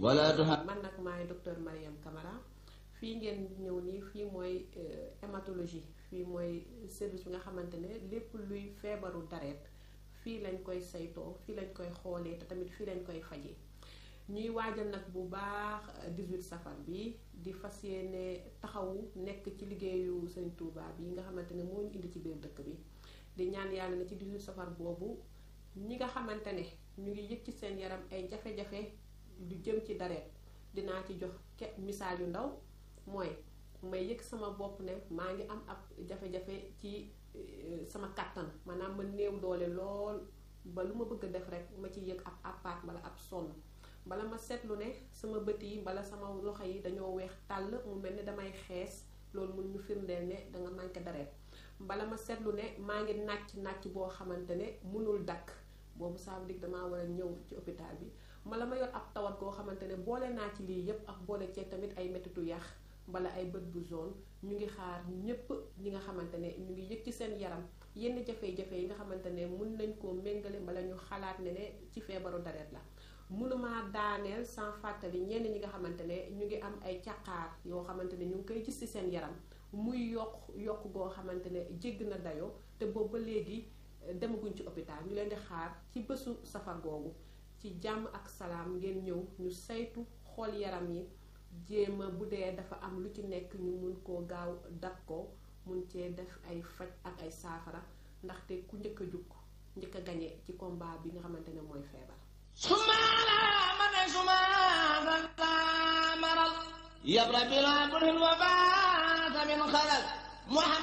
ولا تهم man nag maay docteur Mariam Camara fii ngeen ñëw nii fii mooy hématologie fii mooy service bi nga xamante ne lépp luy feebaru dareet fii lañ koy saytoo fii lañ koy xoolee te tamit fii lañ koy fajee ñuy waajal nag bu baax 18 safar bi di fas yéene taxawu nekk ci liggéeyu Sëñ Tuubaa bi nga xamante ne moo ñu indi ci biir dëkk bi di ñaan yàlla ne ci 18 safar boobu ñi nga xamante ne ñu ngi yëg ci seen yaram ay jafe-jafe lu jëm ci dareet dinaa ci jox ke misaal yu ndaw mooy may yëg sama bopp ne maa ngi am ab jafe-jafe ci sama kàttan maanaam ma néew doole lool ba lu ma bëgg a def rek ma ci yëg ab apaat wala ab sonn bala ma seetlu ne sama bët yi bala sama loxo yi dañoo weex tàll mu mel ne damay xees loolu mun ñu firndeel ne danga manqué dareet bala ma seetlu ne maa ngi nàcc nàcc boo xamante ne mënul dakk boobu ça veut dire damaa war a ñëw ci hôpital bi mala ma yor ab tawat goo xamante ne boole naa ci lii yépp ak boole cee tamit ay mettitu yax bala ay bët bu zone ñu ngi xaar ñépp ñi nga xamante ne ñu ngi yëg ci seen yaram yenn jafe-jafe yi nga xamante ne mun nañ koo méngale bala ñu xalaat ne ne ci feebaru dareet la mënumaa daaneel sans fàttali ñenn ñi nga xamante ne ñu ngi am ay caqaar yoo xamante ne ñu ngi koy gis ci seen yaram muy yokk yokk goo xamante ne jégg na dayoo te boobu ba léegi demaguñ ci hôpital ñu leen di xaar ci bésu safar googu ci jàmm ak salaam ngeen ñëw ñu saytu xool yaram yi jéema bu dee dafa am lu ci nekk ñu mun koo gaaw dak ko mun cee def ay faj ak ay saafara ndaxte ku njëkk a jukk njëkk a gañe ci combat bi nga xamante ne mooy feebar سمعنا من سمعنا مرض يبرى بلا كل وفاة من خلل محمد